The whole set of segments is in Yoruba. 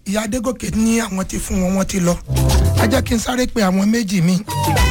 ìyá adégòkè ní àwọn ti fún wọn wọn ti lọ ẹ jẹ́ kí n sáré pe àwọn méjì mi.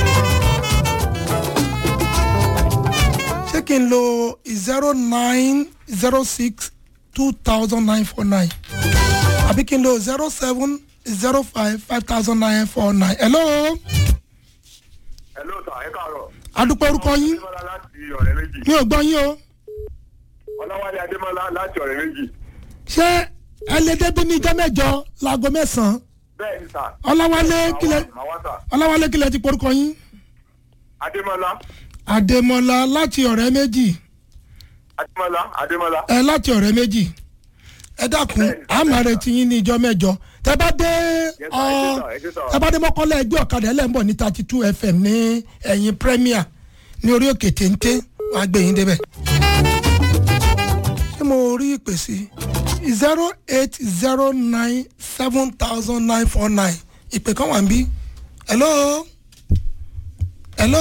ṣé kí n lo zero nine zero six two thousand nine four nine àbí kí n lo zero seven zero five five thousand nine four nine. hello hello sir ẹ káàárọ̀. adúpẹ́ orúkọ yín adémọlá láti ọ̀rẹ́ méjì. mi ò gbọ́ yín o ọlọ́wálé adémọlá láti ọ̀rẹ́ méjì. ṣé ẹ lè débi ní ijọ́ mẹ́jọ láago mẹ́sàn-án bẹ́ẹ̀ ni sà. ọláwálé kílẹ̀ màá wá sà. ọláwálé kílẹ̀ ti porúkọ yín adémọlá àdèmọ́lá láti ọ̀rẹ́ méjì adémọlá adémọlá. ẹ láti ọ̀rẹ́ méjì ẹ dákun a máa retí yín ní ijọ́ mẹ́jọ tẹ bá dé Yes, sir. ọ Yes, sir. Yes, sir. tẹ bá dé mọ́kànlá ẹgbẹ́ ọ̀kadà ẹlẹ́mbọ̀ ní thirty two fm ní ẹ̀yìn premier ní orí òkè téńté wàá gbé yín débẹ̀. ṣé mo rí ìpè sí zero eight zero nine seven thousand nine four nine ìpè kan wà ń bí hello hello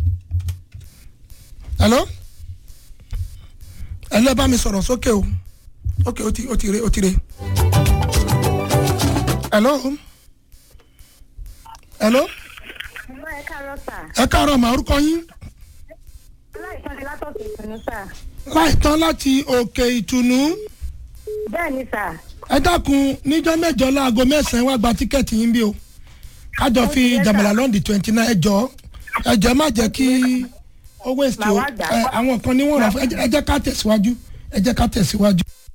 hello hello ẹ bá mi sọ̀rọ̀ sókè o ok ó ti ó ti re ó ti re hello hello Ẹ̀gbọ́n ẹ káàárọ̀ sà. ẹ káàárọ̀ mà orúkọ yín Aláìsàn ni látọ̀kọ̀ ìtùnú sà. láìtán láti òkè ìtùnú Bẹ́ẹ̀ ni sà. ẹ dákun níjọ́ mẹ́jọ láago mẹ́sàn-án wá gba tíkẹ́ẹ̀tì yín bí o kájọ fi Ó ti yẹ jàmàlà sà. lọ́ndì twenty nine ẹjọ́ ẹjọ́ má jẹ́ kí ó waste Màá o wá gbà. ẹ, àwọn kan ní wọ́n rà fún ẹ jẹ́- ẹ jẹ́ ká tẹ̀síwájú ẹ jẹ́ ká tẹ̀síwájú.